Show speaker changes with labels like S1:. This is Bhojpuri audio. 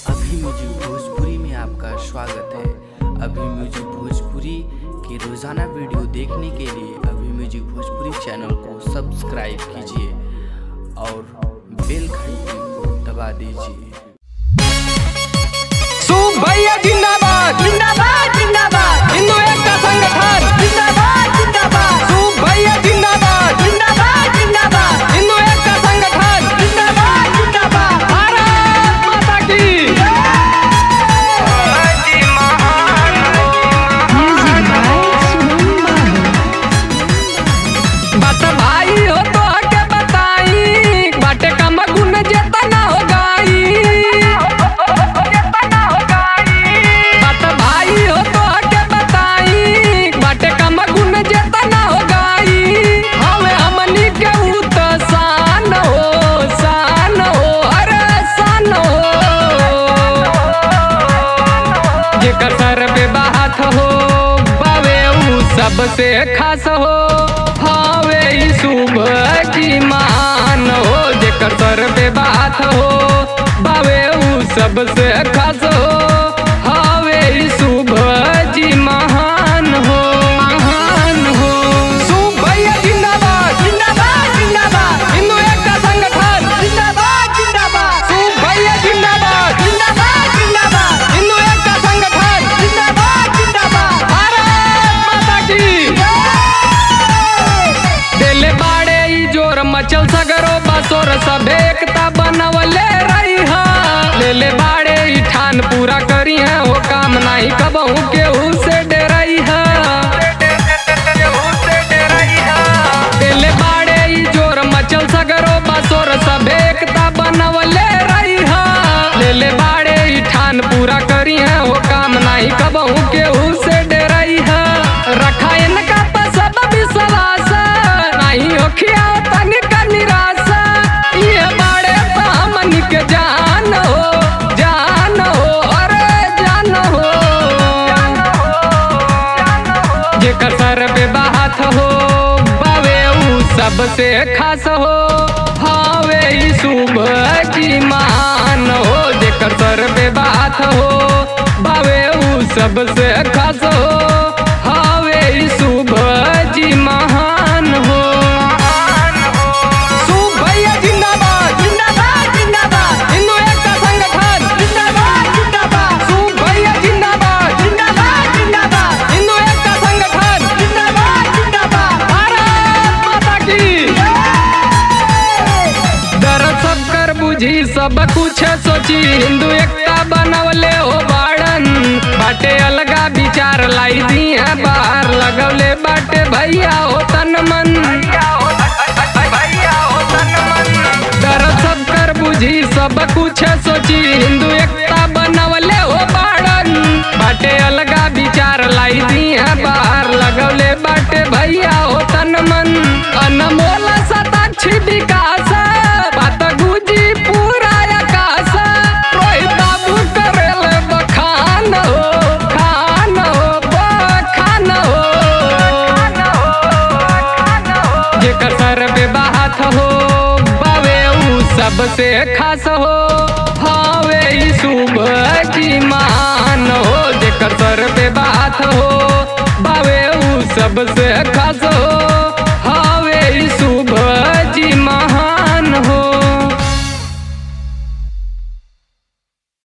S1: अभी म्यूजिक भोजपुरी में आपका स्वागत है अभी म्यूजिक भोजपुरी के रोजाना वीडियो देखने के लिए अभी म्यूजिक भोजपुरी चैनल को सब्सक्राइब कीजिए और बेल घंटी को दबा दीजिए
S2: सूप भैया जिंदाबाद
S3: जिंदाबाद जिंदाबाद
S2: हिंदू एकता संगठन
S3: जिंदाबाद जिंदाबाद
S2: सूप भैया जिंदाबाद
S3: जिंदाबाद जिंदाबाद
S2: हिंदू एकता संगठन
S3: जिंदाबाद जिंदाबाद
S2: भारत माता की बात भाई हो तो के बताई बाटे का मगुन जेतना हो गाई बात भाई हो तो के बताई बाटे का मगुन जेतना हो गाई हमें हमनी के ऊ तो शान हो शान हो अरे शान हो जेकर सर पे बात हो बावे ऊ सबसे खास हो हावे ई सुबह की मान हो जेकर सर पे बात हो बावे ऊ सबसे खास हो हावे ई सुबह जी महान हो महान हो सुब भैया जिंदाबाद
S3: जिंदाबाद जिंदाबाद
S2: हिंदू एकता संगठन
S3: जिंदाबाद जिंदाबाद
S2: सुब भैया जिंदाबाद
S3: जिंदाबाद जिंदाबाद
S2: हिंदू एकता संगठन
S3: जिंदाबाद जिंदाबाद
S2: भारत माता की दिल बाड़े ई जोर मचल सगरो बसोर सब एकता बनवले रही हा ले ले बाड़े ई ठान पूरा करी है वो काम नहीं कबहू केहू से डरई हा दिल बाड़े ई जोर मचल सगरो बसोर सब एकता बनवले रही हा ले ले बाड़े ई ठान पूरा करी है वो काम नहीं कबहू केहू से डरई हा रखा इनका पर सब विश्वास नहीं होखिया तनिक निराशा ये बाड़े तो हमनी के जान हो जान हो अरे जान हो जेकर सर पे बात हो बावे ऊ सबसे खास हो हावे ई सुबह की मान हो जेकर सर पे बात हो बावे ऊ सबसे खास हो हावे ई सुबह जी महान हो सुब भैया जिंदाबाद
S3: जिंदाबाद जिंदाबाद
S2: हिंदू एकता संगठन
S3: जिंदाबाद जिंदाबाद
S2: सुब भैया जिंदाबाद
S3: जिंदाबाद जिंदाबाद
S2: हिंदू एकता संगठन
S3: जिंदाबाद जिंदाबाद
S2: भारत माता की दर्द सब कर बुझी सब कुछ सोची हिंदू एकता बनवले हो बाड़न बाटे अलगा विचार लाई दी है बाहर लगवले बाटे भैया हो तन मन दर्द सब कर बुझी सब कुछ सोची हिंदू एकता बनवले हो बाड़न बाटे अलगा विचार लाई दी है बाहर लगवले बाटे भैया हो तन मन अनमोल शताक्षी विकास बात गुजी पूरा आकाश रोहित बाबू करेल बखान हो खान हो बखान हो जेकर सर पे बात हो बावे ऊ सबसे खास हो हावे ई सुबह की मान हो जेकर सर पे बात हो बावे ऊ सबसे